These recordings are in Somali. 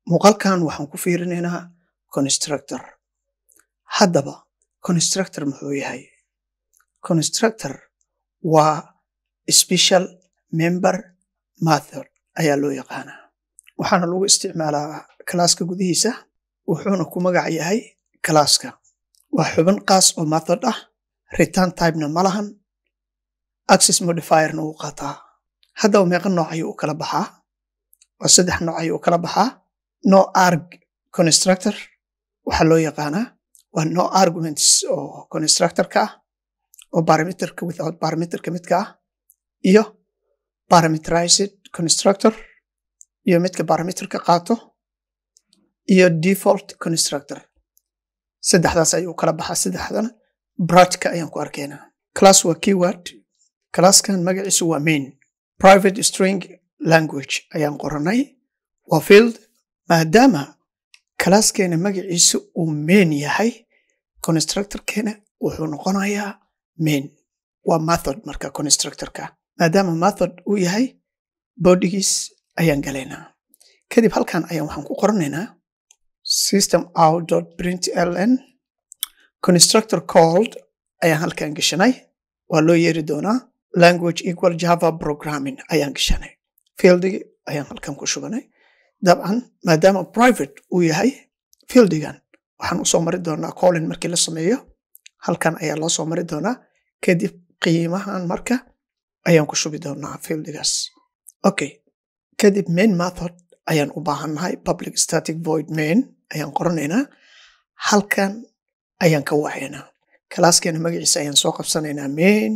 muuqaalkan waxaan ku fiirinaynaa constructor haddaba constructor muxuu yahay constructor waa special member method ayaa loo yaqaanaa waxaana lagu isticmaalaa kalaaska gudihiisa wuxuuna ku magac yahay kalaaska waa xubin qaas oo method ah return typena ma lahan access modifierna wuu qaataa haddaba meeqa nooc ayuu u kala baxaa waa saddex nooc ayuu u kala baxaa no arg constructor waxaa loo yaqaanaa waa no arguments oo constructorka ah oo parameterka without parameterka midka ah iyo parameterized constructor iyo midka parameterka qaato iyo default constructor saddexdaas ayuu kala baxaa saddexdana bratka ayaan ku arkaynaa class waa keyword classkan magaciisu waa main private string language ayaan qoranay waa field maadaama kalaaskeena magaciisu uu main yahay constructorkeena wuxuu noqonayaa main waa method marka constructorka maadaama method uu yahay bodigiis ayaan galaynaa kadib halkan ayaan waxaan ku qoranaynaa system out print ln constructor called ayaan halkan gashanay waa loo yeeri doonaa language equal java programming ayaan gashanay fieldig ayaan halkan ku shubanay dabcan maadaama private uu yahay fieldigan waxaan usoo mari doonaa collin markii la sameeyo halkan ayaa loo soo mari doonaa kadib qiimahan marka ayaan ku shubi doonaa fieldigaas okay kadib main method ayaan u baahannahay public static void main ayaan qoranaynaa halkan ayaan ka wacaynaa kalaaskeena magaciisa ayaan soo qabsanaynaa main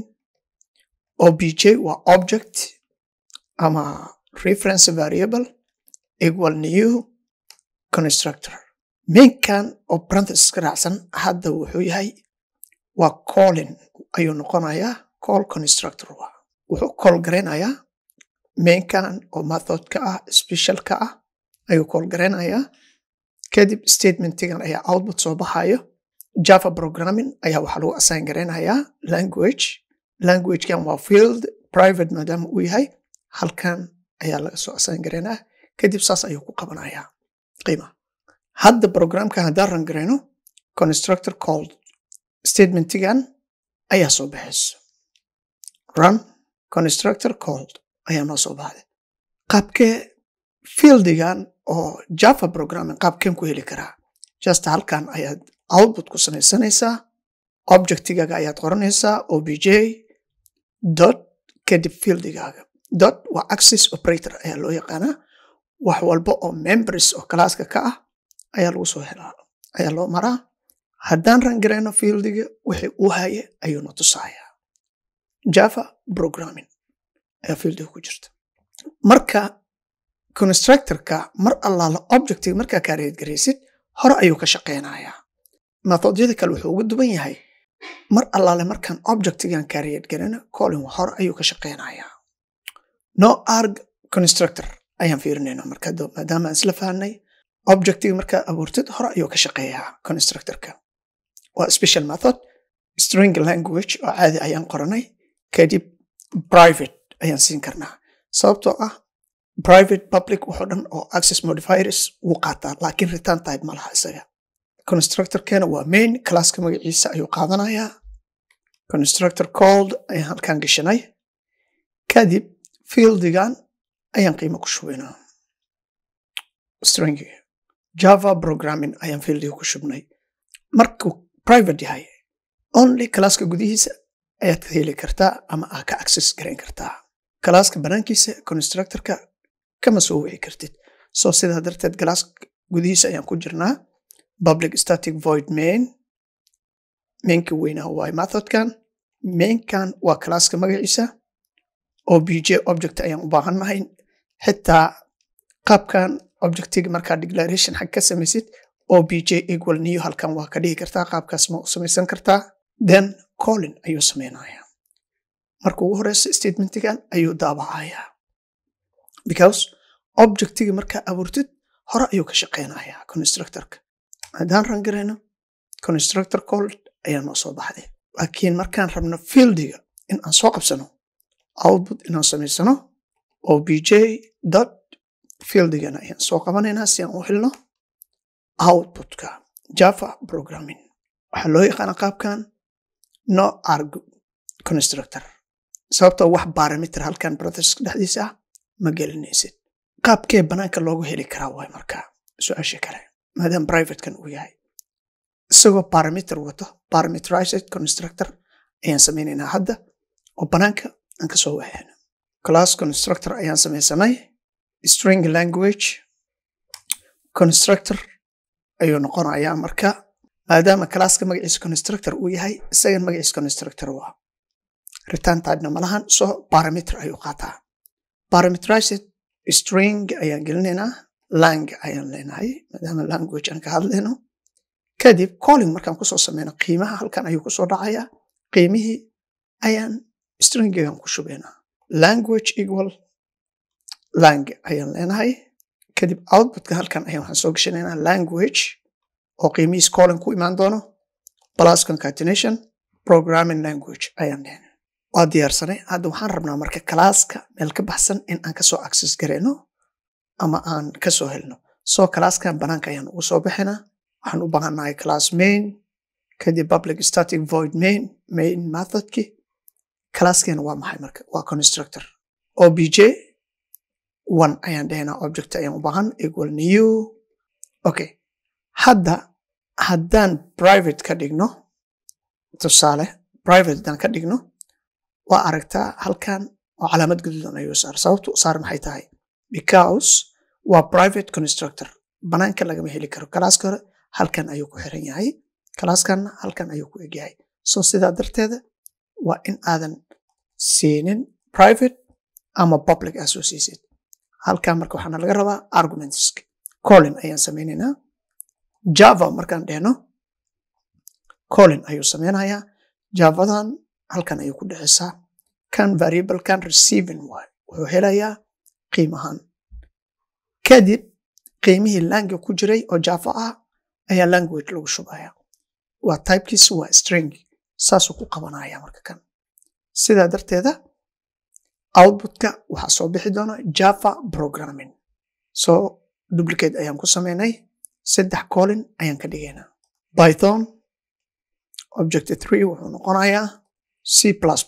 obj waa object ama reference variable equal new constructor mainkan oo parenthesis ka raacsan hadda wuxuu yahay waa collin ayuu noqonayaa call constructor waa wuxuu call garaynayaa mainkan oo methodka ah specialka ah ayuu call garaynayaa kadib statementigan ayaa output soo baxayo java programming ayaa waxaa lagu assign garaynayaa language languagekan waa field private maadaama uu yahay halkan ayaa laga soo assign garaynaya kadib saas ayuu ku qabanayaa qiima hadda programka haddaan ran garayno constructor called statementigan ayaa soo baxayso run constructor called ayaa noo soo baxday qaabkee fieldigan oo java programming qaabkeen ku heli karaa just halkan ayaad output ku samaysanaysaa objectigaaga ayaad qoranaysaa obj dot kadib fieldigaaga dot waa access operator ayaa loo yaqaanaa wax walba oo members oo kalaaska ka ah ayaa lagu soo helaa ayaa loo maraa haddaan rangarayno fieldiga wixii uu haye ayuuna tusayaa java programming ayaa fieldiga ku jirta marka constructorka mar allaala objectiga markaa kaareed garaysid hore ayuu ka shaqaynayaa methodyada kale wuxuu uga duwan yahay mar allaale markaan objectigan kaareed garayno colin hore ayuu ka shaqaynayaa no arg constructor ayaan fiirinayna marka maadaama aan isla fahanay objectiga markaa abuurtid hore ayuu ka shaqeeyaa constructorka waa special method string language oo caadi ayaan qoranay kadib private ayaan siin karnaa sababtoo ah private public wuxuu dhan oo access modifiers wuu qaataa laakiin return type ma laha isaga constructorkeena waa main classka magaciisa ayuu qaadanayaa constructor called ayaan halkan gashanay kadib fieldigan ayaan qiimo ku shubaynaa string java programming ayaan fieldiga ku shubnay markuu private yahay only kalaaska gudihiisa ayaad ka heli kartaa ama aa ka access garayn kartaa kalaaska banaankiisa constructorka kama soo wici kartid so sidaa darteed kalaaska gudihiisa ayaan ku jirnaa public static void main mainka weynaa waay methodkan mainkan waa kalaaska magaciisa obj object ayaan u baahannahay xitaa qaabkan objectiga markaa declaration xag ka samaysid obj equal new halkan waa ka dhigi kartaa qaabkaas ma u samaysan kartaa then collin ayuu samaynayaa marka ugu horeysa statementigan ayuu daabacayaa because objectiga markaa abuurtid hore ayuu ka shaqaynayaa constructorka haddaan rangarayno constructor cold ayaa noo soo baxday laakiin markaan rabno fieldiga in aan soo qabsano output inaan samaysano obj dot fieldigana ayaan soo qabanaynaa si aan u helno outputka java programming waxaa loo yaqaana qaabkan no arg constructor sababtoo wax barometer halkan processka dhexdiisa ah ma gelinaysid qaabkee banaanka loogu heli karaa waay markaa su-aasha kale maadaama privatekan uu yahay isagoo barometer wato barometerized constructor ayaan samaynaynaa hadda oo banaanka aan kasoo wahayno class constructor ayaan samaysanay string language constructor ayuu noqonayaa marka maadaama classka magaciisa constructor uu yahay isagan magaciisa constructor waa return typena malahan so parameter ayuu qaataa parameterized string ayaan gelinaynaa lang ayaan leenahay maadaama language aan ka hadlayno kadib calling markaan kusoo sameyno qiimaha halkan ayuu kusoo dhacayaa qiimihii ayaan stringigan ku shubaynaa language equal lang ayaan leenahay kadib outputka halkan ayaan waxaan soo gashanaynaa language oo qiimihiis calling ku imaan doono plus concatenation programming language ayaan leenahay waa diyaarsanay hadda waxaan rabnaa marka kalaaska meel ka baxsan in aan kasoo access gareyno ama aan kasoo helno soo kalaaskan banaanka ayaan ugu soo bixinaa waxaan u baahannahay class main kadib public static void main main methodki classkeena waa maxay marka waa constructor obj one ayaan dhehnaa object ayaan u baahan equal new okay hadda haddaan private ka dhigno tusaale private haddaan ka dhigno waa aragtaa halkan oo calaamad gaduudan ayuu saar sababtu u saar maxay tahay because waa private constructor banaanka lagama heli karo kalaaska hore halkan ayuu ku xiran yahay kalaaskanna halkan ayuu ku egyahay so sidaa darteeda waa in aadan siinin private ama public aa soo siisid halkan marka waxaana laga rabaa arguments colin ayaan samaynaynaa java markaan dhehno colin ayuu samaynayaa javadan halkan ayuu ku dhexeysaa kan variablekan receiving waay wuxuu helayaa qiimahan kadib qiimihii langi ku jiray oo java ah ayaa language lagu shubaya waa typekiisa waa string saasuu ku qabanaya marka kan sidaa darteeda outputka waxaa soo bixi doona java programming so duplicate ayaan ku sameynay saddex colin ayaan ka dhigaynaa python object three wuxuu noqonayaa c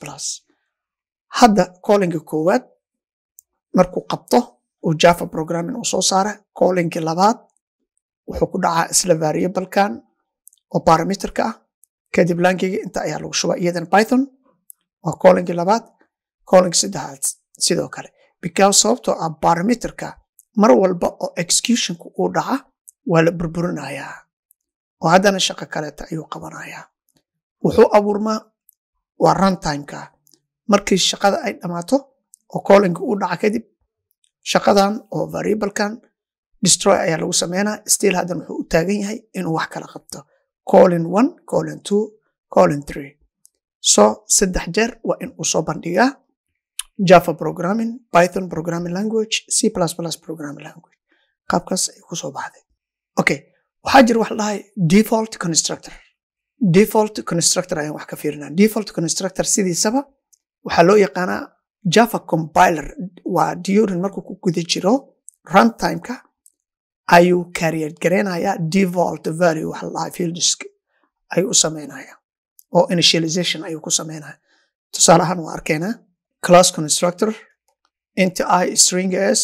hadda colinka koowaad markuu qabto uu java programming uu soo saara colinkii labaad wuxuu ku dhacaa isla variablekan oo parameterka ah kadib lankiga inta ayaa lagu shubaa iyadan python waa colinkii labaad colinkii saddexaad sidoo kale because sababtoo ah parameterka mar walba oo executionka uu dhaca waa la burburinayaa oo haddana shaqo kaleeta ayuu qabanayaa wuxuu abuurmaa waa runtimeka markii shaqada ay dhammaato oo colinka uu dhaca kadib shaqadan oo variablekan destroy ayaa lagu sameynaa still haddan wuxuu u taagan yahay inuu wax kala qabto colin one colin two colin three so saddex jeer waa in uu soo bandhigaa java programming python programming language c programming language qaabkaas ay ku soo baxday okay waxaa jira wax la dhahay default constructor default constructor ayaan wax ka fiirinaa default constructor sidiisaba waxaa loo yaqaanaa java compiler waa during markuu ku guda jiro runtimeka ayuu carrier gareynayaa default value waxa la dhahay fieldisk ayuu u sameynaya oo initialization ayuu ku sameynaya tusaale ahaan waa arkaynaa class constructor inta i string s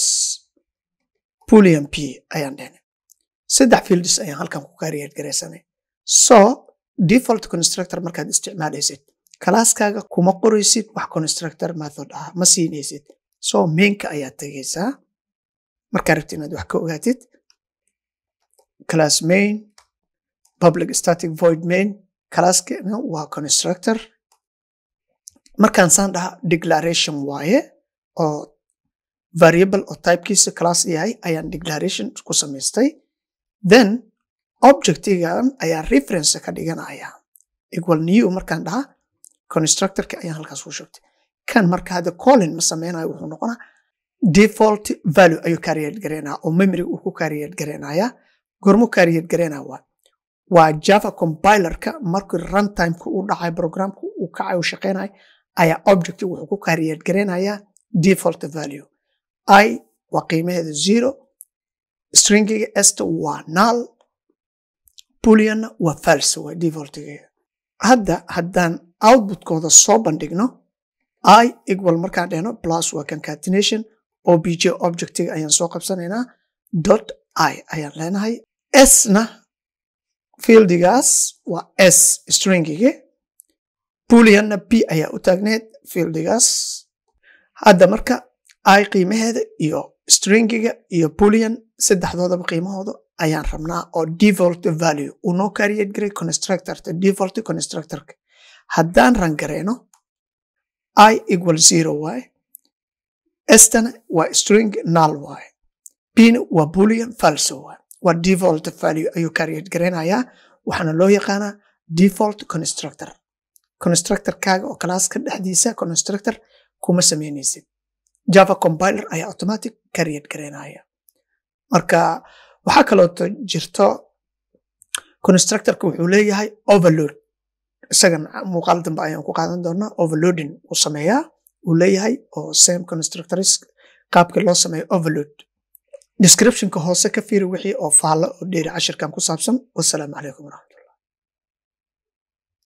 boolean p ayaan dhehnay saddex fields ayaan halkan ku carrier gareysanay so default constructor markaad isticmaalaysid kalaaskaaga kuma qoraysid wax constructor method ah ma siinaysid so mainka ayaad tegaysaa markaa rabti inaad wax ka ogaatid class main public static void main kalaaskana waa constructor markaan saan dhaha declaration waaye oo variable oo typekiisa class yahay ayaan declaration ku samaystay then objectigan ayaa reference ka dhiganaya equal new markaan dhaha constructorka ayaan halkaas ku shubtay kan marka hadda colin ma sameynayo wuxuu noqonaa default value ayuu carrier gareynaya oo memory uu ku carrier gareynaya gormu carrier gareynaya waa waa java compilerka markii runtimeka uu dhacay programka uu kacay uu shaqeynayo ayaa object wuxuu ku carrier gareynaya default value i waa qiimaheeda zero stringiga esta waa null booleanna waa false waa defaultigeeda hadda haddaan outputkooda soo bandhigno i equal markaan dhehno plus waa concatenation obj objectiga ayaan soo qabsanaynaa dot i ayaan leenahay sna fieldigaas waa s stringigi booleanna b ayaa u taagneed fieldigaas hadda marka i qiimaheeda iyo stringiga iyo boolean saddexdoodaba qiimahooda ayaan rabnaa oo default value uu noo carried garay constructorta default constructorka haddaan rangareyno i equal zero y stana waa string null y bna waa boolean falso y waa default value ayuu carried gareynayaa waxaana loo yaqaanaa default constructor constructorkaaga oo classka dhexdiisa constructor kuma sameynaysid java compiler ayaa automatic carried gareynaya marka waxaa kaloo jirto constructorka wuxuu leeyahay overload isagan muuqaal dambe ayaan ku qaadan doonaa overloading uu sameeyaa uu leeyahay oo same constructors qaabkii loo sameeyo overload descriptionka hoose ka fiiri wixii oo faallo oo dheeri cashirkan ku saabsan wasalaamu calaykum waraxmatulah